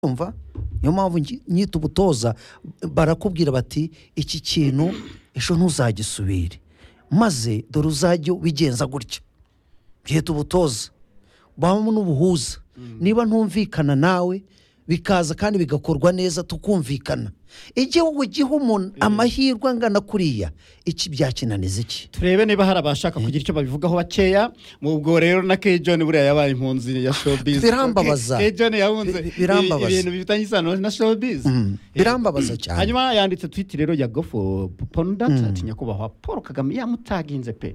umva niyo mpamvu nyita ubutoza barakubwira bati iki kintu ejo ntuzagisubire maze dore uzajya ubigenza gutya byita ubutoza babamo n'ubuhuza niba ntumvikana nawe bikaza kandi bigakorwa neza tukumvikana igihugu giha umuntu amahirwe angana kuriya iki byakinaniza iki turebe niba hari abashaka kugira icyo babivugaho bakeya mu ubwo rero na kejoni buriya yabaye impunzi ya showbiz Birambabaza. Ke- kejoni yahunze Bi- birambabaza. ibi- ibintu bifitanye isano na showbiz Mm, birambabaza Eh, cyane hanyuma yanditse twiti rero ya gofo ponudata ati nyakubahwa paul kagame yamutaginze pe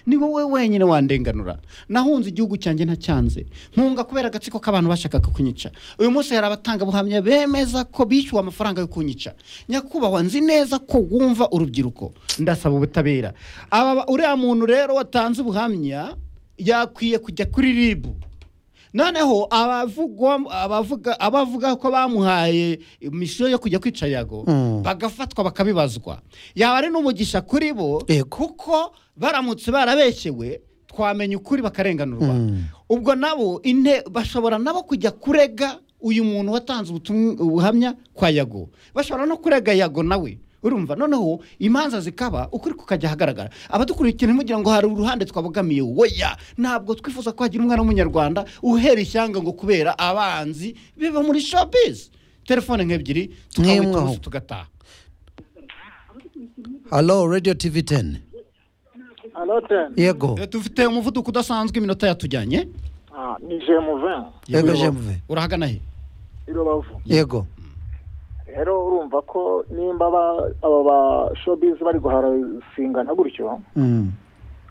ni wowe wenyine wandenganura nahunze igihugu cyanjye ntacyanze nkunga kubera agatsiko k'abantu bashakaga kunyica uyu munsi hari abatangabuhamya bemeza ko bishyuwe amafaranga yo kunyica nyakubahwa nzi neza ko wumva urubyiruko ndasaba ubutabera aba uriya muntu rero watanze ubuhamya yakwiye kujya kuri ribu noneho abavugwa- abavuga abavuga ko bamuhaye misiyo yo kujya kwica yago Mm. bagafatwa bakabibazwa yaba ari n'umugisha kuri bo Yego. kuko baramutse barabeshyewe twamenya ukuri bakarenganurwa Mm. ubwo nabo inte bashobora nabo kujya kurega uyu muntu watanze ubutumwa- ubuhamya kwa yago bashobora no kurega yago nawe urumva noneho imanza zikaba ukuri kukajya ahagaragara abadukurikira ntimugire ngo hari uruhande twabogamiye woya ntabwo twifuza ko hagira umwana w'umunyarwanda uhera ishyanga ngo kubera abanzi biba muri showbiz telefone nk'ebyiri Mwimwe tukawita ubusa aho. tugataha halo radiyo tivi teni Aloten. yego Eh, dufite umuvuduko udasanzwe iminota yatujyanye Ah, ni Jemuven. yego Yego. jemuve urahagana he I Rubavu. yego Rero urumva ko nimba aba aba ba showbiz bari guharasingana gutyo, Mm.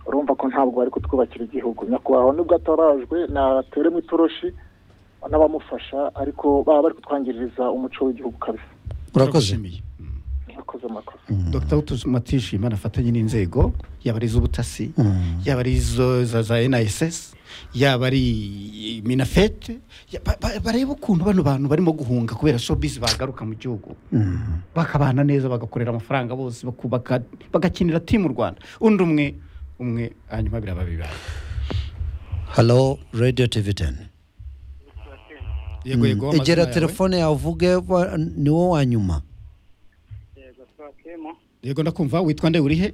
urumva ko ntabwo bari kutwubakira igihugu. Nyakubahwa nubwo atarajwe nateremo itoroshi n'abamufasha ariko baba bari kutwangiriza umuco w'igihugu kabisa. urakoze Turagushimiye. Mwakoze mwakoze. dr utumatishima anafatanye n'inzego yaba ari iz'ubutasi Mm. yaba ari izo za za NISS yaba ari minafete ya- ba- ba- barebe ukuntu bano bantu barimo guhunga kubera showbiz bagaruka mu gihugu Mm. bakabana neza bagakorera amafaranga bose bakubaka bagakinira timu rwanda undi umwe umwe hanyuma biraba bibaye halo radiyo tivi teni yego yego amazina egera yawe. telefone yawe uvuge wa- ni wo wa nyuma yego twakemo yego ndakumva witwa nde uri he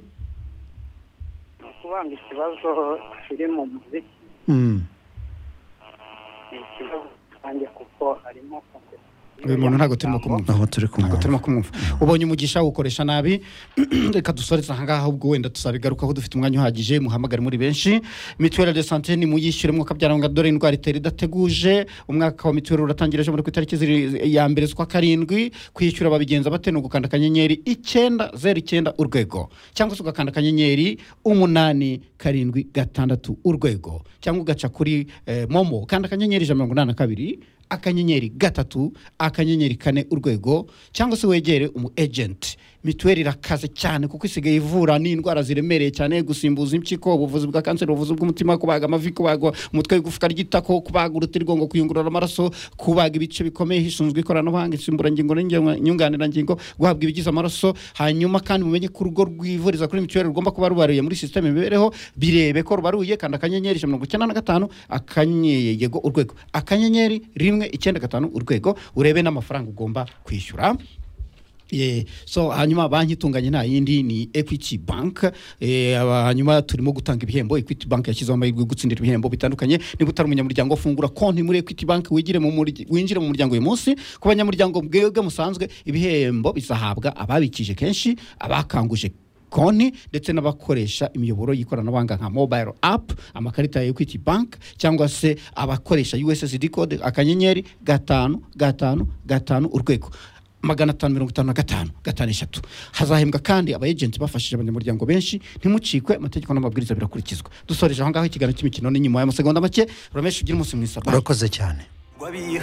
ni ukubanga ikibazo kiri mu muziki Mm. ni ikibazo rusange kuko harimo uyu muntu ntabwo turimo kumwumva aho turi ntabwo kumwe turimo kumwumva ubonye umugisha wukoresha nabi reka dusoreze ahangaha ahubwo wenda tuzabigarukaho dufite umwanya uhagije muhamagare muri benshi mituweli de sante nimuyishyure mukabyaranga dore indwara itera idateguje umwaka wa mituweli uratangira ejo muri ku itariki ziri- ya mbere z'ukwa karindwi kwishyura babigenza bate ni ugukanda akanyenyeri icyenda zeru icyenda urwego cyangwa se ugakanda akanyenyeri umunani karindwi gatandatu urwego cyangwa ugaca kuri eh, momo kanda akanyenyeri ijana na mirongo inani na kabiri akanyenyeri gatatu akanyenyeri kane urwego cyangwa se wegere umu ejenti mituweli irakaze cyane kuko isigaye ivura n'indwara ziremereye cyane gusimbuza impyiko ubuvuzi bwa kanseri ubuvuzi bw'umutima kubaga amavi kubaga umutwe w'igufwa ry'itako kubaga urutirigongo kuyungurura amaraso kubaga ibice bikomeye hishinzwe ikoranabuhanga insimburangingo n'inge- nyunganirangingo guhabwa ibigize amaraso hanyuma kandi mumenye ko urugo rwivuriza kuri mituweli rugomba kuba rubariye muri sisiteme imibereho birebe ko rubaruye kandi akanyenyeri ijana na mirongo icyenda na gatanu akanyenyeri yego urwego akanyenyeri rimwe icyenda gatanu urwego urebe n'amafaranga ugomba kwishyura Yeah. so hanyuma banki itunganye nta yindi ni equity bank eh, aba- hanyuma turimo gutanga ibihembo equity bank yashyizeho amahirwe yo gutsindira ibihembo bitandukanye niba utari umunyamuryango fungura konti muri equity bank wigire mu murya- winjire mu muryango uyu munsi ku banyamuryango bwebwe musanzwe ibihembo bizahabwa ababikije kenshi abakanguje konti ndetse n'abakoresha imiyoboro y'ikoranabuhanga nka mobile app amakarita ya equity bank cyangwa se abakoresha ussd code akanyenyeri gatanu gatanu gatanu urwego magana atanu mirongo itanu na gatanu gatanu eshatu hazahembwa kandi aba ejenti bafashije abanyamuryango benshi ntimucikwe amategeko n'amabwiriza birakurikizwa dusoreje aho ngaho ikiganiro cy'imikino ni nyuma y'amasegonda make urameshe ugira umunsi mwiza bye. urakoze cyane Wabiha